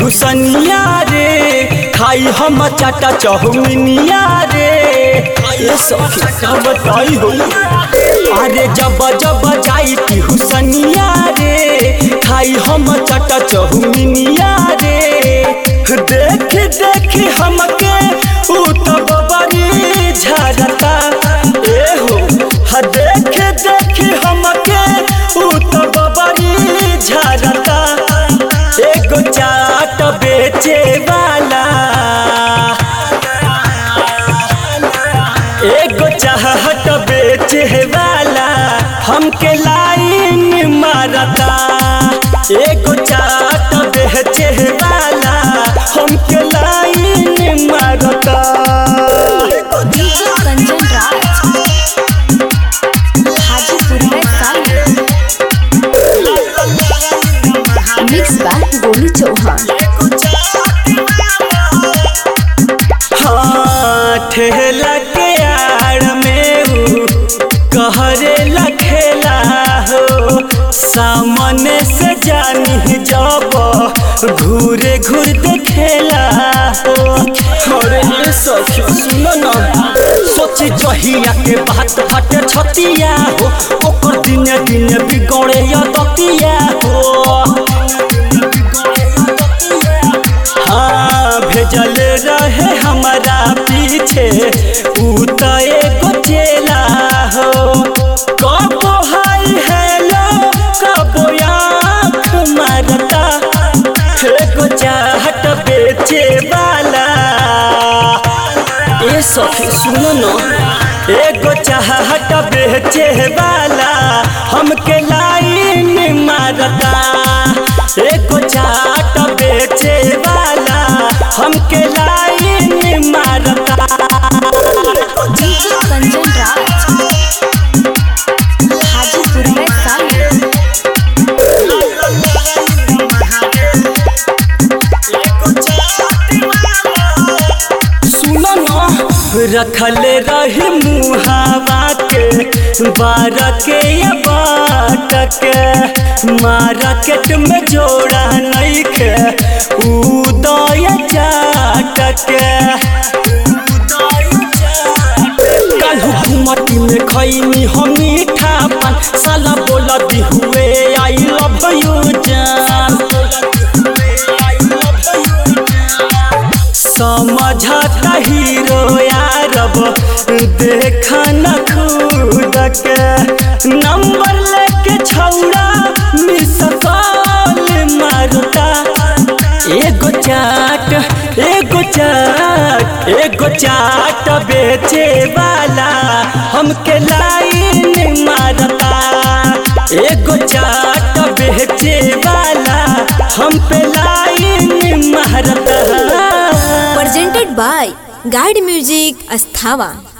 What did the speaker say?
हुसनिया रे खाई हम चाटा चौमिनिया रे ये सखी का बताई हो अरे जब जब जाई की हुसनिया रे खाई हम चाटा चौमिनिया रे देख देख हमके ऊ तो बबरी झरता ए हो हा देख देख हमके ऊ तो बबरी झरता एगो चाट बेचे वाला एगो चाहत बेचे वाला हमके लाइन मारता एगो चाट बेचे वाला हमके लाइन मारता डीजे कंचन राज हाजीपुर में साल मिक्स बाय गोलू चौहान हाँ ठेला के आड़ में ऊ कहरे लखेला हो सामने से जानी जब घूरे घूर देखेला हो अरे ये सखी सुनो ना सोची जहिया के बात फटे छतिया हो ओकर दिने दिने बिगड़े या दतिया हो हाँ भेजल रहे हमारा पीछे ऊ तो एगो चेला हो कबो हाय हेलो कबो आँख मारता एगो चाहत बेचे वाला ए सखी सुनो न एगो चाहत बेचे वाला हमके लाइन मारता एगो चाट बेचे वाला हमके लाइन मारता डीजे कंचन राज हाजीपुर में साल सुनो न रखल रही मुहावा के बार के या बाट के मार्केट में जोड़ा नहीं के उदय चाट के काल्हू घुमटी में खैनी हम मीठा पान साला बोला दी हुए आई लव यू जान समझता हीरो यारब देखा न खुद के नंबर लेके छौड़ा मिस कॉल मारता एगो चाट एगो चाट एगो चाट बेचे वाला हमके लाइन मारता एगो चाट बेचे वाला हम पे लाइन मारता presented by Guide Music Asthava